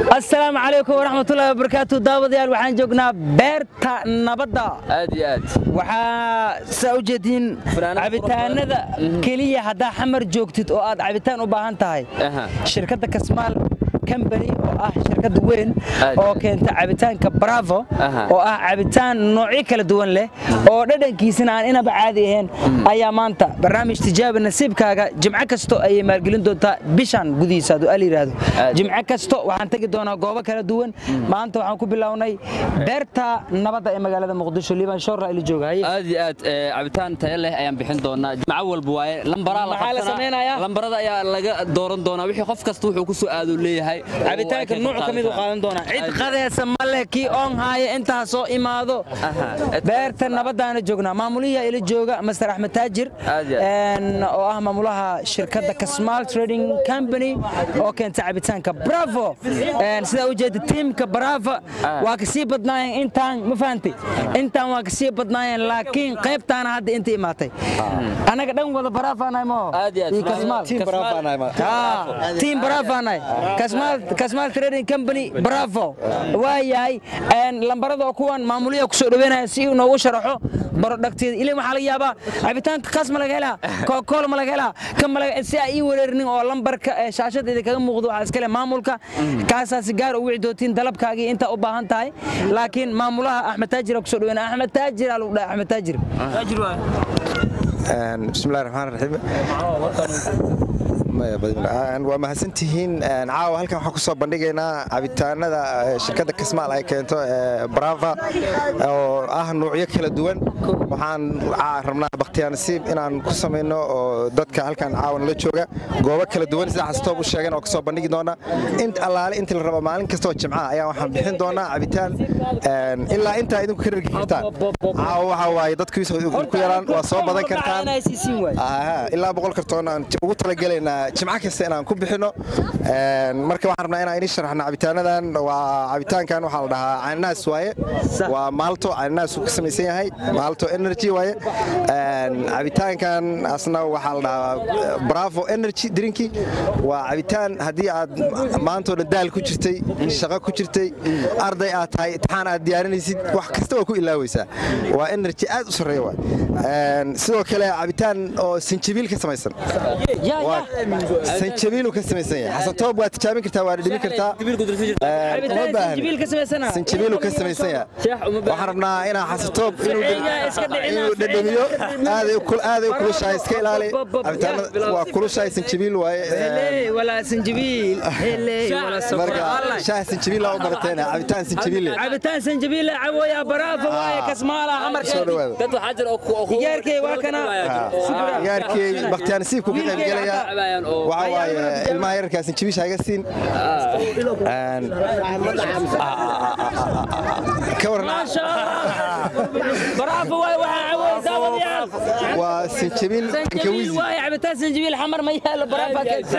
asalaamu calaykum waraxmatullahi wabarakaatu daawadayaal waxaan joognaa beerta nabadda aad iyo aad waxaa saa u jeediin Fanaanad cabitaanada keliya haddaa xamar joogtid oo aad cabitaan u baahan tahay Aha. shirkadda kasmaal kambani oo ah shirkadda weyn Aad. oo keenta cabitaanka bravo Aha. oo ah cabitaan noocyo kala duwan leh oo dhadhankiisana aan inaba caadi ahayn ayaa maanta barnaamij tijaaba nasiibkaaga jimco kasto ayay maalgelin doontaa bishan gudihiisa hadduu al yidhaahdo Aad. jimco kasto waxaan tegi doonaa goobo kala duwan maanta waxaan ku bilownay beerta nabadda ee magaalada muqdisho liibaan shoorla ila jooga haye aad iyo aad ee, cabitaan tayo leh ayaan bixin doonaa jimco walba waaye lambaraa la Maxaa la qabsanaa. samaynayaa? lambarada ayaa laga dooran doonaa wixii qof kasta wuxuu ku soo aaduu leeyahay cabitaanka nuuc ka mid u qaadan doonaa cid Aad. qadeesa ma leh kii oon haaya intaa soo imaado Aha. beerta nabadaana joognaa maamuliyaa ila jooga master axmed taajir Aad iyo aad. een, oo ah maamulaha shirkadda kasmaal trading company oo keenta cabitaanka bravo Een, sidaa u jeeda tiimka bravo waa kasii badnaayeen intaan ma fahantay intaan waa kasii badnaayeen laakiin qaybtaana hadda inta imaatay anaga dhan wada baraafaanahay moo Aad iyo aad. iyo kasmaal Team Bravo anahay ma- Ah, team bravo anay kasmaal kasmaal trading company bravo waa yahay een lambarada oo kuwan maamuliya ku soo dhaweynaya si uu noogu sharaxo barodhagteeda ilaa waxaa laga yaabaa cabitaanka kaas ma laga helaa kookoola ma laga helaa kan ma laga si ay ii wareerinin oo lambarka ee shaashadeeda kaga muuqdo waxaa iskale maamulka kaasaasi gaar u wici doontiin dalabkaagii intaa u baahan tahay laakiin maamulaha axmed taajir ku soo dhaweynaya axmed taajir aa lagu dhahay axmed taajir bismillahi raxmaan raxiim Maya, badbaad- waa mahadsantihiin Een, caawa halkan waxaan kusoo bandhigaynaa cabitaanada eh, shirkadda kasmaal ay keento ee brava oo ah nuucyo kala duwan waxaan ca- rabnaa bakhtiyaa nasiib inaan ku samayno oo dadka halkan caawa nala jooga goobo kala duwan sida xastoob u sheegeen oo kasoo bandhigi doona int allaale intii la rabo maalin kastoo jimcaha ayaa waxaan bixin doonaa cabitaan een, ilaa intaa idinku ka rargi kartaan caawa waxaa waaye dadkiisa ku yaraan waa soo badan kartaan Aha, ilaa boqol kartoon aan j- ugu talagelaynaa jimco kasta inaan ku bixino Een, marka waxaan rabnaa inaan idin sharaxno cabitaanadan waa cabitaankan waxaa la dhahaa cananaas waaye waa maalto cananaas uu ka samaysan yahay maalto energy waaye Een, cabitaankan asna waxaa la dhahaa eh, bravo energy drinki waa cabitaan haddii aad maantoo dhan daal ku jirtay shaqo ku jirtay arday aad tahay imtixaan aad diyaarinaysid wax kasta waa ku ilaaweysaa waa energy aad u sarreeya waay Een, sidoo kale cabitaan oo sanjabiil ka samaysan Waa- sanjabiil uu ka samaysan yahay xasatoob waa tijaabin kartaa waa dhidhimin kartaa Een, uma baahna sanjabiil uu ka samaysan yahay waxaan rabnaa inaa xasatoob inuu Eeyaa, iska dhicina, inuu dhadhamiyo aaday u kul- aaday u kulushahay iska ilaali cabitaanada waa kulushahay sanjabiil waaye Een, walaa sanjabiil marka shaah sanjabiil aa u barateen cabitaan sanjabiil leh. cabitaan sanjabiil cabooya baraafa waaye kasmaala soo xamar dhawaada dad waxaa jira oo ku- oo ku- Digaarkay waa kana. ciyaarkii bakhtiyaa nasiibku ka qayb gelaya cabayaan oo- waxa waaye ilmaha yararkaa sanjabiisha haga siin Een, ka waran baraafa waaye waxaa cabooya daawadayaal waa sanjabiil sanjabiil inkawizi waaye cabitaan sanjabiil xamar ma yaalo baraafa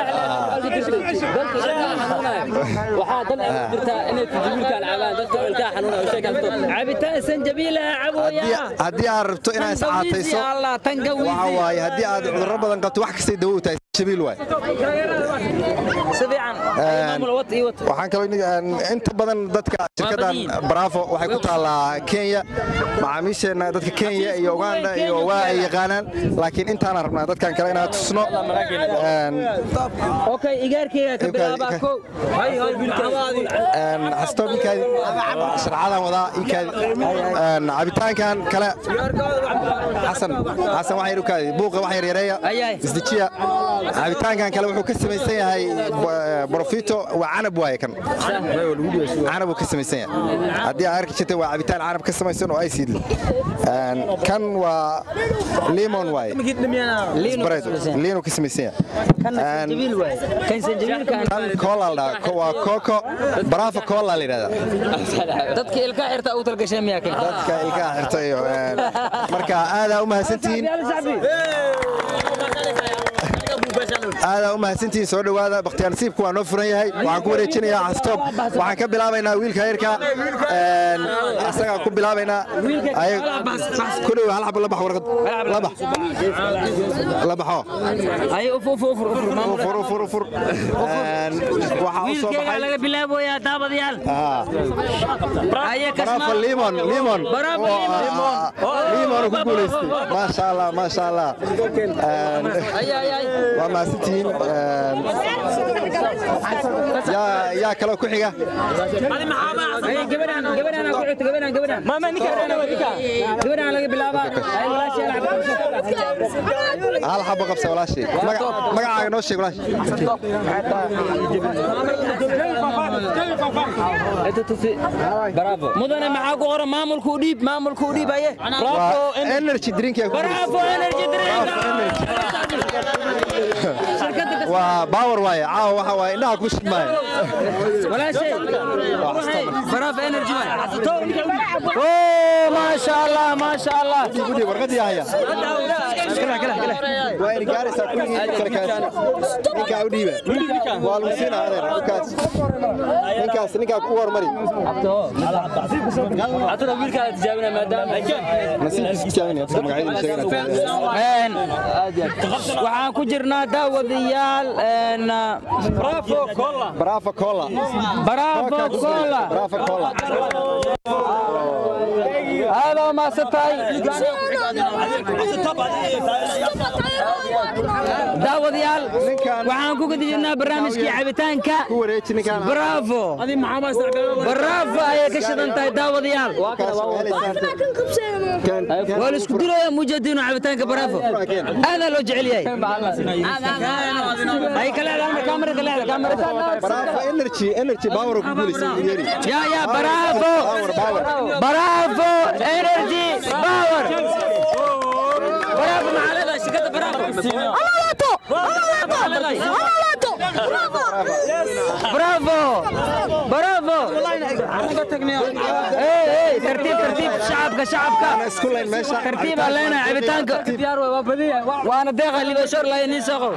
waxaa dan ay jirtaa inay tijibilka alcabaan dadka ilkaha xanuunaya oo sheekaa stop cabitaan sanjabiil ah cabooya haddii aad rabto inaad iscaatayso allah waxa tangawiisi waaye haddii aad cudurro badan qabto wax kastay dawo u tahay sanjabiil waay si fiican maamul wad iyo wad waxaan kaloo iniga- een, inta badan dadka shirkadan badiin. bravo waxay ku taallaa kenya macaamiisheenna dadka kenya iyo uganda iyo waa ay yaqaanaan laakiin intaana rabnaa dadkan kale inaan tusno Een, okay igaarkayga ka bilaaba kow een, xastoo ninkaadi sharcadan wadaa inkaadi Een, cabitaankan kale xasan xasan wax yar u kaadi buuqa wax yar yareeya Ayaay. isdejiya cabitaankan kale wuxuu ka samaysan yahay bo- profito waa canab waaye kan canab uu ka samaysan yahay haddii aad arki jirtay waa cabitaan canab ka samaysan oo acid leh Een, kan waa lemon waaye Sprite, liin uu ka samaysan yahay kan Een, sanjabiil waaye kan sanjabiilka kan cola la dhahaa Ko- waa coco bravo cola la yidhahdaa dadka ilka xirta u talgashay miyaa kan dadka ilkaha xirta iyo een, marka aadaa u mahadsantihiin aadaa u mahadsantihiin soo dhowaada bakhtiyaar nasiibku waa noo furan yahay waxaan ku wareejinayaa xastoob waxaan ka bilaabaynaa wiilka heerka asagaan ku bilaabaynaa ku dhow hal xabo la bax warqad la bax la baxo ay uf uf uf uf ufur ufur ufur waxaa u soo wiilkayga baxay laga bilaaboyaa daabadayaal aye baraafa kasmaal limon limon Baraafa limon. limon ku guulaystay maasha allah maasha allah ay ay ay waa mahadsantihiin yaa yaa kaloo ku xiga ay gabadhan gabadhan ku xigta gabadhan gabadhan mama ninka gabadhan laga bilaabaa ay walaashay la hal xabo qabsa walaashii Maga- magacaaga noo sheeg walaashi mudane maxaa ku qoran maamulku u dhiib maamulku u dhiib aye waa energy drink yaa ku bravo energy drink shirkadda waa power waaye caawa waxa waaye indhaha ku shidmaayo walaashay bravo energy oh ma sha Allah ma sha Allah gudhi warqadii haya kala kala kala waa in gaaraysaa kulligii sarkaas ninkaa u dhiiba waa lagu siinaa adeer ninkaas ninkaas ninkaa ku hormari عطنا ويلك تجاوبنا مدام nasiibkiisa tijaabinaya dadka magacyadiisa sheeganaya Een, waxaan ku jirnaa daawadayaal een, bravo cola bravo cola bravo cola aad oo maasatahay daawadayaal Ninkan- waxaan ku guda jirnaa barnaamijkii cabitaanka ku wareeji ninkaan bravo bravo ayay ka shidan tahay daawadayaal halkaas helaysaan waa la isku dilaya mujadiino cabitaanka bravo aadaa loo jecel yahay ay ka leedahay kaamirada leedahay kaamirada bravo energy energy power ku guulaystay yeri يا يا برافو power power برافو انرجي باور برافو مع هذا شركه برافو برافو برافو ايه ايه ترتيب ترتيب شعبك شعبك isku layn meesha ترتيب علينا عبيتانك وانا داخل اللي بشور لا ينسخو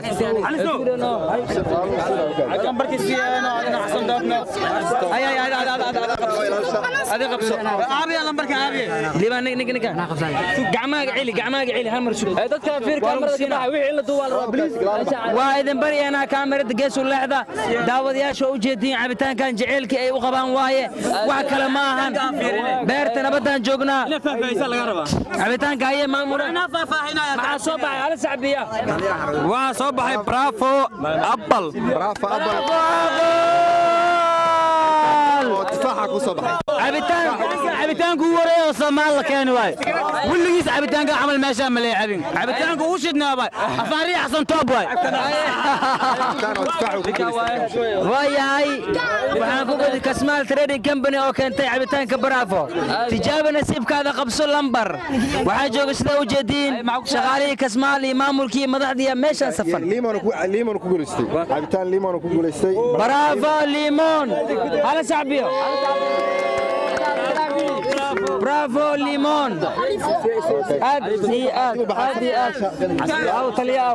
اي اي هذا هذا هذا هذا قبصو عابي لمبرك عابي ليبا نك نك نك قعماق علي قعماق علي هالمر شو dadka fiir kaamirada ka baxay wixii la duwaa la rabaa waa idin baryaynaa kaamirada geesu leexda daawadayaasha u jeediin cabitaankan jaceylkii ay u qabaan waaye wax kale ma ahan beerta nabaddaan joognaa cabitaanka ayay maamula maxaa soo baxay hala sacbiya waxaa soo baxay bravo apple bravo apple oo tufaaxa ku soo baxay cabitaanku u wareey oo soomaal la keeni waay weligiis cabitaanka camal meeshaa ma leecabin cabitaanku uu shidnaa waay afaariya xasan toob waay kaan oo tufaaxa ku guulaystay waayahay waxaan ku gudi kasmaal trading company oo keentay cabitaanka bravo tijaaba nasiibkaada qabso lambar waxaa jooga sida u jeediin shaqaalihii kasmaal iyo maamulkii iyo madaxdii meeshaan safan limon ku limon ku guulaystay cabitaan limon ku guulaystay برافو ليمون هلا شعبيو برافو ليمون ادي اد ادي اد او تلياو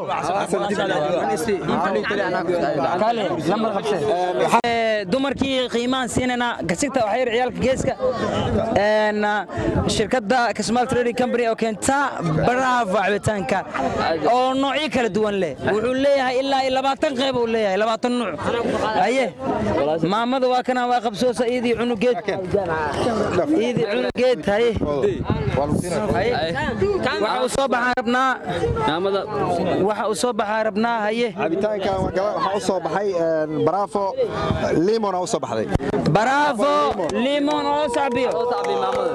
كالي لما خبسه dumarkii qiimaan siinayna gasigta waxay yar ciyaalka geeska een shirkadda Kasmal Trading Company oo keenta Bravo cabitaanka oo noocyo kala duwan leh wuxuu leeyahay ilaa iyo 20 qayb uu leeyahay 20 nooc aye maamada waa kana waa qabsoosa iidii cunugeed iidii cunugeed haye waa lagu siinaa waxa uu soo baxaa rabnaa maamada waxa uu soo baxaa rabnaa haye cabitaankan waa gala- waxaa u soo baxay bravo limon aa u soo baxday Bravo limon oo sacbiyo saabi maamada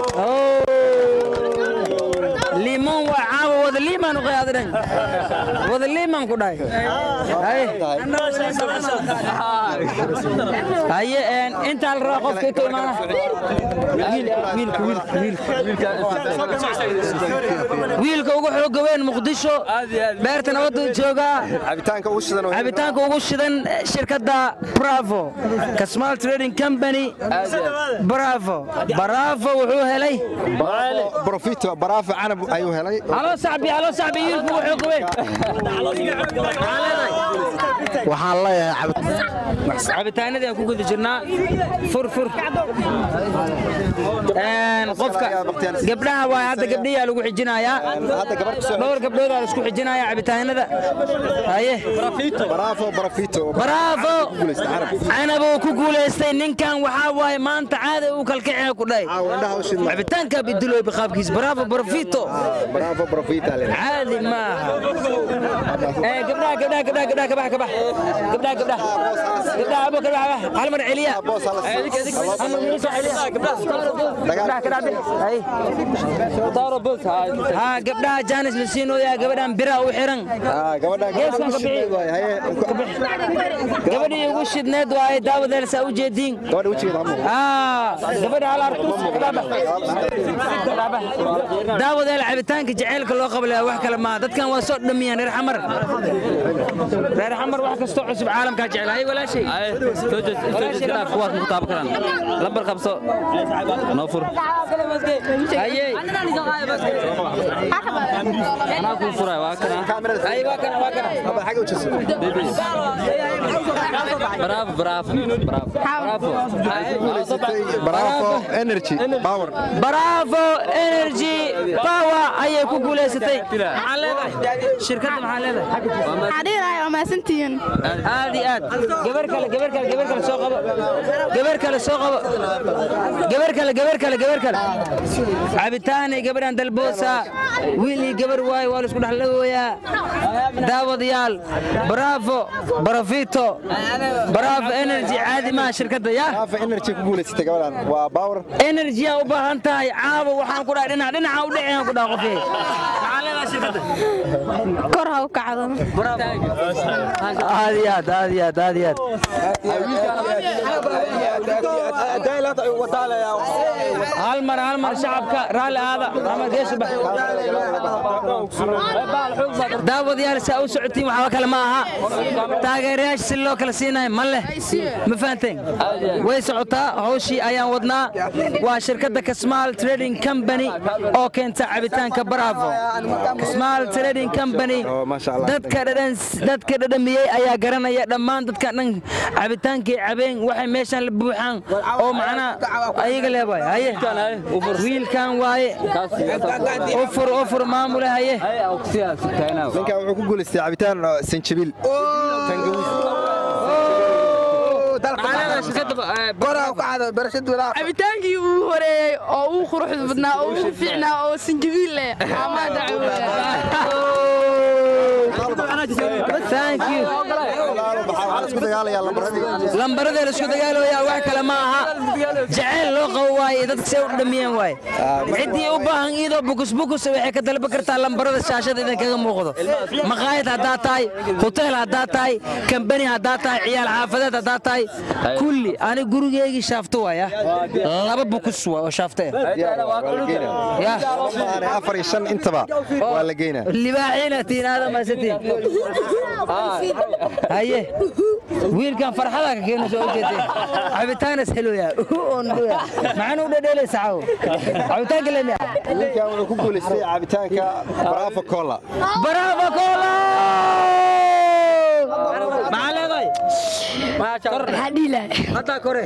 limon waa caawa wada liimaan u qaadanayn wada liimaan ku dhahay haye haye een inta la raaco qofka inta imaana wiilka wiilka wiilka wiilka ugu xooga weyn muqdisho beerta nabaddu joogaa cabitaanka ugu shidan oo cabitaanka ugu shidan shirkadda bravo kasmal trading company bravo bravo wuxuu helay profito bravo canab ayuu helay halo sacbi saxbi halo saxbi wiilku wuxuu gubeen waxaan leeyahay cabitaanadii aan ku guda jirnaa fur fur Een, qofka gabdhaha waay hadda gabdhiyaa lagu xijinayaa hadda gabar kusoo dhowr gabdhoodaa la isku xijinayaa cabitaanada haye baraafo barafito bravo canabuu ku guulaystay ninkan waxaa waaye maanta caada uu kalkicina ku dhahay caawa indhaha u shidma cabitaanka bidilooy biqaabkiis bravo barafito baraafo barafita le caadi maaha Eh, gabdhaha gabdhaha gabdhaha gabdhaha kabax kabax gabdhaha gabdhaha gabdhaha abo kabax hal mar celiya boos hala siiyo. hal mar ii soo celiya gabdhaha ka dhacday hay taaro bus ha gabdhaha jaanis la siinooyaa gabadhan bira u xiran Ah, gabadha Geeskan gabadha ka bixi. waay haye gabadhii ugu shidneed waaye daawadeel saa u jeediin gabadha wejigeeda hamu Ah, gabadha hal artus daawadeel cabitaanka jaceylka loo qabalaya wax kale maaha dadkan waa soo dhamiyaan reer xamar reer xamar wax kastoo cusub caalamkaa jecel hay walaashay kuwaas ku taaban karaan lambar qabso noo fur haye anaa kuu furay waa kana hay waa kana waa kana Abba, xagee u jeeso bravo bravo bravo baraafo energy power bravo energy power ayay ku guulaysatay maxaa leedahay shirkadda maxaa leedahay xariirahay waa mahadsantihiin aad iyo aad gabar kale gabar kale gabar kale soo qabo gabar kale soo qabo gabar kale gabar kale gabar kale cabitaanay gabadhan dalboosa wiil iyo gabar waaye waa la isku dhexlagooyaa daawadayaal bravo barafito bravo energy caadi maaha shirkadda ya baraafo energy ku guulaysatay gabadhan waa power energy aa u baahan tahay caawa waxaan ku dhahay dhinac dhinaca u dhaceen ku dhaha qofkii maxaa leedahay shirkadda kor ha u kacdo aad iyo aad aad iyo aad aad iyo aad hal mar hal mar shacabka raalli aada ama geesu bax daawadayaal saa u socotiin waxba kale ma aha taageerayaasha si loo kala siinayo ma leh ma fahanteen way socotaa hawshii ayaan wadnaa waa shirkadda kasmaal trading company oo keenta cabitaanka bravo kasmaal trading company Oh, masha Allah. dadka dhadhan dadka dhadhamiyey ayaa garanaya dhammaan dadka dhan cabitaankay cabeen waxay meeshan la buuxaan oo macnaa ayaga leebahay haye wiilkan waaye ufur ufur maamule haye ninkan wuxuu ku guulaystay cabitaan oo sanjabiil tangawiis cabitaankii uu horeeyey oo uu quruxda badnaa oo uu fiicnaa oo sanjabiil leh amaanta thank you waxaa isku dagaalayaa lambaradii lambaradee la isku dagaalooyaa wax kale ma aha jaceyl loo qabo waaye dadka say u dhamiyeen waaye ciddii u baahan iyadoo bukusbukus waxay ka dalba kartaa lambarada shaashada idinkaga muuqdo maqaayad haddaad tahay hoteel haddaad tahay kambani haddaad tahay ciyaal xaafadeed haddaad tahay kulli ani gurigeygii shaafto waaya laba bukus waa oo shaafto ah waa la geynaa ya maahan afar iyo shan intaba waa la geynaa libaaxiina tiinaada maasatiin haye wiilkan farxada ka keeno soo jeedeen cabitaanas heloya maxaan u dhadheelaysa caawo cabitaanka lemiya ninkan wuxuu ku guulaystay cabitaanka baraafo cola bravo cola maxaa leedahay haddaa kore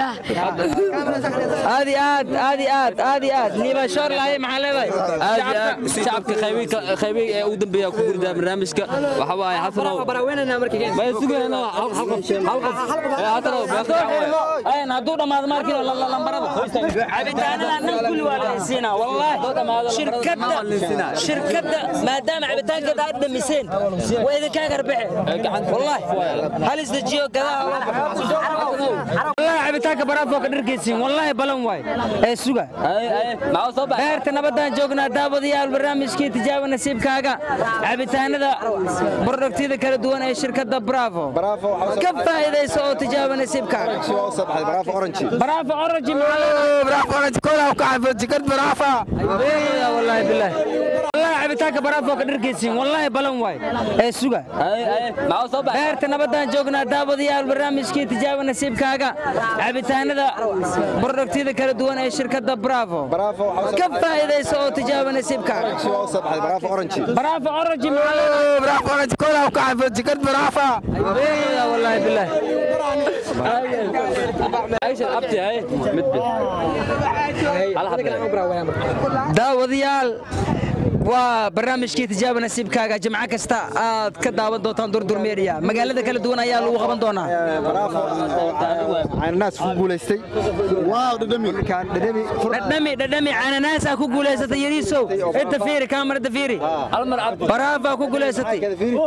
aad iyo aad aad iyo aad aad iyo aad liibashoor lahaye maxaa leedahay aad iyo aad shacabka qaybi ee ugu dambeeya ku gurdaa barnaamijka waxa waaye xasanow may sugayna hal qof hal qof ee xasanow Een, hadduu dhammaado markiiba la- la- lambarada cabitaanadan dhan kulli waa la isiinaa wallaahi shirkadda shirkadda maadaama cabitaankeeda aad dhamiseen waa idinkaa garbaxe wallaahi hal isdejiyo gadaha loo baxo wallaahi cabitaanka baraafoo ka dharkaysiin wallaahi balan waay ee suga maxaa soo baxay beerta nabadaan joognaa daawadayaal barnaamijkii tijaaba nasiibkaaga cabitaanada brodhaktiyada kala duwan ee shirkadda bravo Bravo waxaa ka faa'iidayso oo tijaaba nasiibkaaga soo soo baxday baraafo orange برافو اورنج برافو اورنج كلها وكعب جكت برافو والله بالله wallahi cabitaanka baraafo ka dharkaysiin wallahi balan waay ee suga maxaa soo baxay beerta nabadaan joognaa daawadayaal barnaamijkii tijaaba nasiibkaaga cabitaanada bordhaktiyada kala duwan ee shirkadda bravo Bravo, waxaa ka faa'iidaysa oo tijaaba nasiibkaaga waa u soo baxday baraafo orange bravo orange bravo orange kola ku xafo jikad bravo wallahi billahi aisha abti hay mid mid hal hadda daawadayaal waa barnaamijkii tijaaba nasiibkaaga jimco kasta aad ka daawan doontaan durdur media magaalada kala duwan ayaa lagu qaban doonaa baraafo cananaas ku guulaystay waaw dhadhami kan dhadhami dhadhami dhadhami cananaasaa ku guulaysatay yariisow inta fiiri kaamarada fiiri hal mar abti baraafaa ku guulaysatay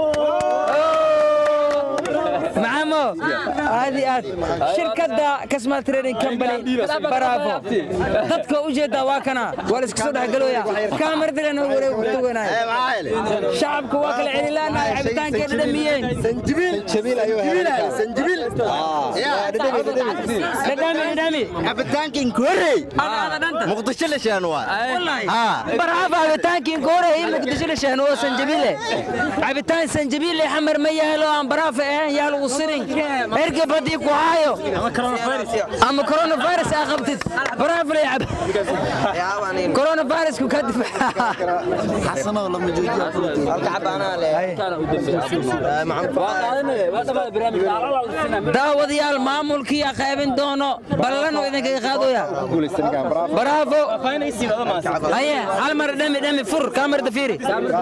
maxamo aad iyo aad shirkadda kasmal trading company baraafo dadka u jeedaa waa kana waa la iska soo dhexgalooya kaamaradigan wareegtuwanaay shacabku waa kala celilaanahay cabitaankay dhadhamiyeen sanjibiil ayuu helay sanjibiil dhadhami dhadhami dhadhami dhadhami cabitaankin korey Adaada dhanta muqdisho la shaan waa wallahi haa baraafo cabitaankii goore ii muqdisho la shahno oo sanjabiile cabitaan sanjabiile xamar ma yaalo aan baraafa ahayn yaal uu sirin erga badii ku haayo ama coronavirus aa qabtid baraafo la cab coronavirusku ka difaaca xasanow lama joojiyo kana u dambeeyay waa qaadanaya waa dhamaa barnaamijka hal hal sinaa daawadayaal maamulkii aa qaybin doono ballan oo idinkaga qaadooya guulaystay ninkan baraafo baraafo haye hal mar dhami dhami fur kaamarda fiiri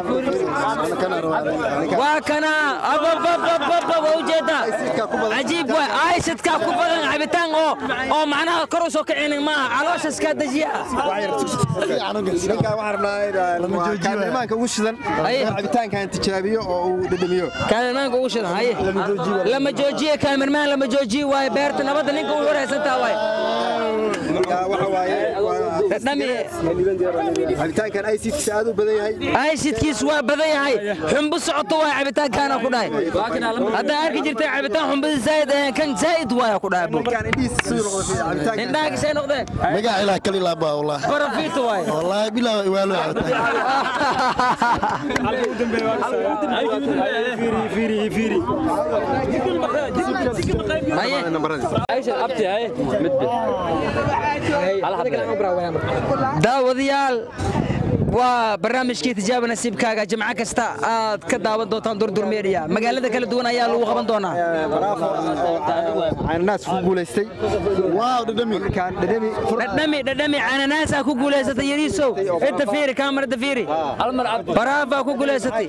waa kana abababababa waa ujeedaa cajiib waay aysidkaa ku badan cabitaan oo oo macnaha kor u soo kicinin maaha calooshaaskaa dejiya ninkan waxaan rabnaa kaamilmaanka ugu shidan Haye. cabitaankan tijaabiyo oo uu dhadhamiyo kaamirmaanka ugu shidan haye lama joojiye kaamirmaan lama joojiye waaye beerta nabadda ninka ugu waraysantaa waaye Yaa, waxa waaye waa- dhami cabitaankan aysiidkiisa aad u badan yahay aysidkiisu waa badan yahay xumbu socoto waa cabitaankaana ku dhahay haddaa arki jirtay cabitaan xumbada zaa'id ahayn kan zaa'id waaya ku dhahay buu ninkan indhihiisa siduu noqday cabitaankan indhaha kisay noqdeen magac ilaa kalilaa baa wallah barafiito waaye wallaahi bilaa iwaalo cabitaan haye aisha abti hay mid mid hal hadda daawadayaal waa barnaamijkii tijaaba nasiibkaaga jimco kasta aad ka daawan doontaan durdur media magaalada kala duwan ayaa lagu qaban doonaa baraafo cananaas ku guulaystay waaw dhadhami kan dhadhami dhadhami dhadhami cananaasaa ku guulaysatay yariisow inta fiiri kaamarada fiiri hal mar abti baraafaa ku guulaysatay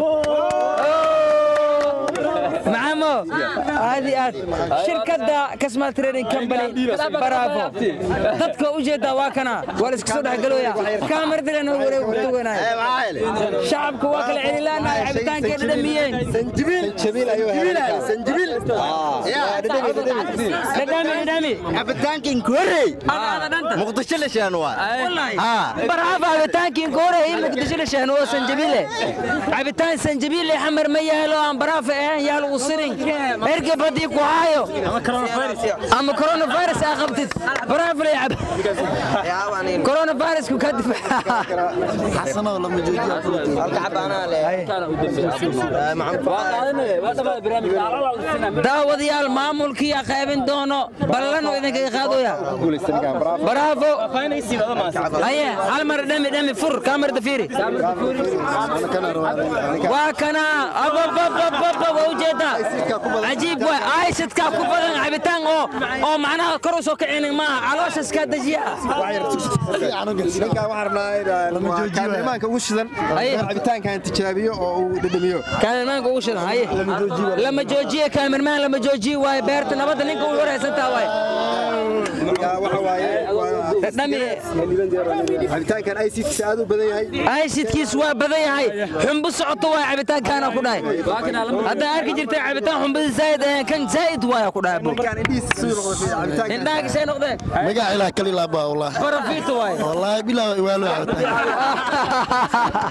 maxamo aad iyo aad shirkadda kasmal trading company baraafo dadka u jeedaa waa kana waa la iska soo dhexgalooya kaamaradigan wareegtuwanaay shacabku waa kala celilaanahay cabitaankay dhadhamiyeen sanjibiil ayuu helay sanjibiil dhadhami dhadhami dhadhami dhadhami cabitaankin korey Adaada dhanta muqdisho la shaan waa wallahi haa baraafo cabitaankii goore ii muqdisho la shahno oo sanjabiile cabitaan sanjabiile xamar ma yaalo aan baraafa ahayn yaal uu sirin erga badii ku haayo ama coronavirus aa qabtid baraafo la cab coronavirusku ka difaaca xasanow lama joojiyo kana u dambeeyay waa qaadanaya waa dhamaa barnaamijka hal hal sinaa daawadayaal maamulkii aa qaybin doono ballan oo idinkaga qaadooya guulaystay ninkan baraafo baraafo haye hal mar dhami dhami fur kaamarada fiiri waa kana abababababa waa ujeedaa cajiib waay aysidkaa ku badan cabitaan oo oo macnaha kor u soo kicinin maaha calooshaaskaa dejiya ninkan waxaan rabnaa kaamilmaanka ugu shidan Haye. cabitaankan tijaabiyo oo uu dhadhamiyo kaamirmaanka ugu shidan haye lama joojiye kaamirmaan lama joojiye waaye beerta nabadda ninka ugu waraysantaa waaye Yaa, waxa waaye waa- dhami cabitaankan aysiidkiisa aad u badan yahay aysidkiisu waa badan yahay xumbu socoto waa cabitaankaana ku dhahay waa kana hal haddaa arki jirtay cabitaan xumbada zaa'id ahayn kan zaa'id waaya ku dhahay buu ninkan indhihiisa siduu noqday cabitaankan indhaha kisay noqdeen magac ilaa kalilaa baa wallah barafiito waaye wallaahi bilaa iwaalo cabitaan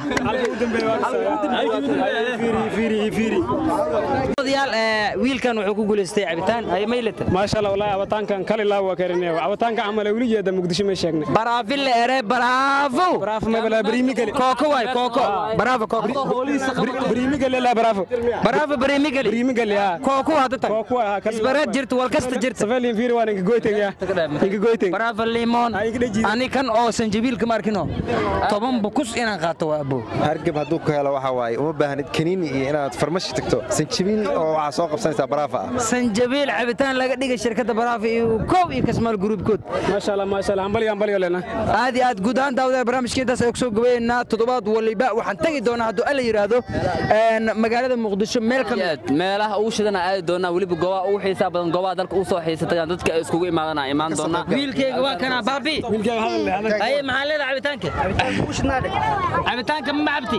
odayaal ee, wiilkan wuxuu ku guulaystay cabitaan ay maylata maasha allah wallaahi abataankan kalilaa waa karinaya abataanka camal weli jeeda muqdisho ma sheegnay bara baraafi la ere baraafo bravo ma bala brimi gali kooko waay kooko baraafo kooko brimi gali la bravo baraafo bariimi gali brimi gali ha kooko hadda tag Kooko waa, kal- isbareed jirta wal kasta jirta safalin fiiri waan inka goytay ya inka goytay baraafo limon Ay, iga dhajiid. ani kan oo sanjabiilka ma arkino toban bukus inaan qaato waa abo hargab hadduu ku helo waxa waaye uma baahnid kaniini iyo inaad farmashi tagto sanjabiil oo waxaa soo qabsanaysaa baraafa ah sanjabiil cabitaan laga dhigay shirkadda baraafo iyo koob iyo kasmaal gruubkood maasha allah maasha allah hambali hambali lena aad iyo aad guud ahaan daawadaha barnaamijkeentaas ayaan kusoo gabaynaa toddobaad waliba waxaan tegi doonaa hadduu alla yidhaahdo een, magaalada muqdisho meel ka mid aad meelaha ugu shidana aadi doonaa weliba goobaha ugu xiisaa badan goobaha dalka u soo xiisatayaan dadka ay iskugu imaadana imaan doonaa wiilkayga waa kana baabi wiilkaaga hadal leh hadal aye maxaa leedahay cabitaanka cabitaanka ma cabti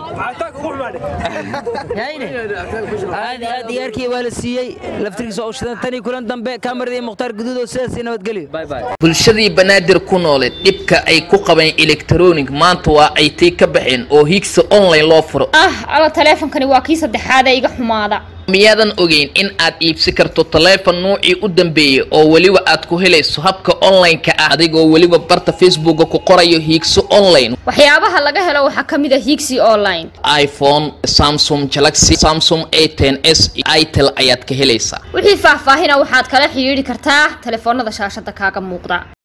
hayne aad iyo aad iyaarkii waa la siiyey laftirkiisa oo shidan tanii kulan dambe kamaradii mukhtaar guduud oo sidaas iyo nabadgelyo bye bye bulshadii banaadir ku nooleed dhibka ay ku qabeen elektronic maanta waa ay tii ka baxeen oo higsa online loo furo ah alla taleefankani waa kii saddexaad ee iga xumaada miyaadan ogeyn in aad iibsi karto taleefon nuucii u dambeeyey oo weliba aad ku helayso habka online-ka ah adigoo weliba barta facebooka ku qorayo hiigso online waxyaabaha laga helo waxaa ka mid a higsi online iphone samsung galaxy samsung a ten s itel ayaad ka helaysaa wixii faahfaahina waxaad kala xidhiidhi kartaa taleefoonada shaashada kaaga muuqda